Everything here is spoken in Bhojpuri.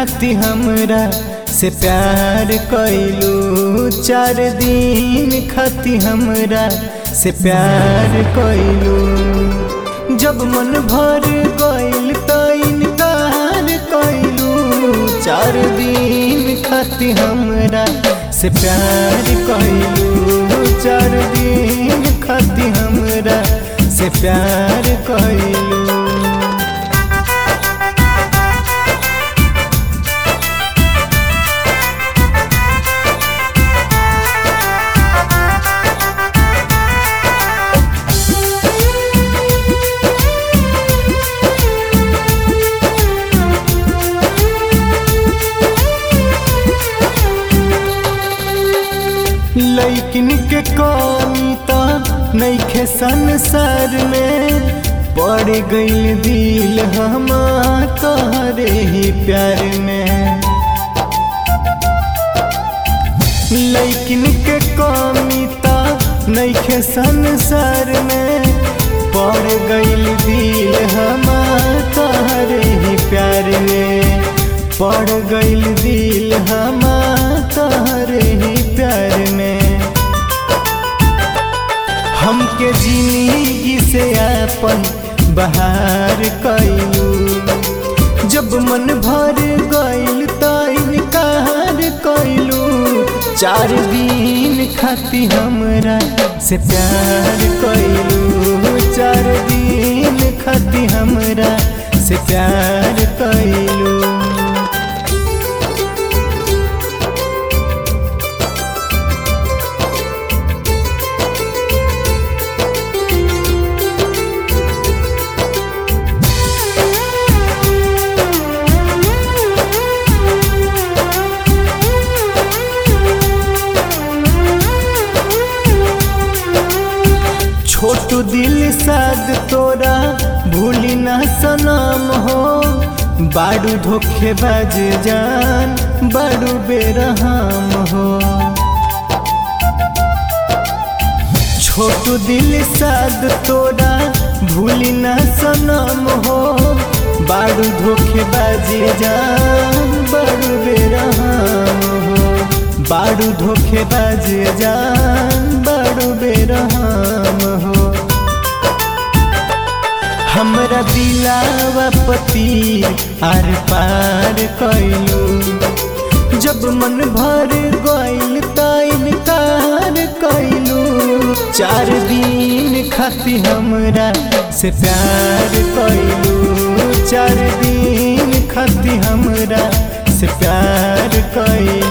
खाती हमरा से प्यार कैलू चार दिन खाती हमरा से प्यार कैलू जब मन भर गइल त इनकार कैलू चार दिन खाती हमरा से प्यार कैलू चार दिन खाती हमरा से प्यार कैलू लैकिन के कमी त नैखे संसार में पड़ गइल दिल हम तोहरे ही प्यार में लैकिन के कमी त नैखे संसार में पड़ गइल दिल हम तोहरे ही प्यार में पड़ गइल दिल हम तोहरे ही प्यार में हमके जिंदगी से अपन बहार कैलू जब मन भर गइल त इनकार कैलू चार दिन खाती हमरा से प्यार कैलू चार दिन खाती हमरा से प्यार कैलू छोटू दिल साद तोरा भूली ना सनम हो बाड़ू धोखेबाज जान बाड़ू बेरहम हो छोटू दिल साद तोरा भूली ना सनम हो बाड़ू धोखेबाज जान बाड़ू बेरहम हो बाड़ू धोखेबाज जान बाड़ू बेरहम हो हमरा दिलावा पति आर पार कैलू जब मन भर गइल त इनकार कैलू चार दिन खाती हमरा से प्यार कैलू चार दिन खाती हमरा से प्यार कैलू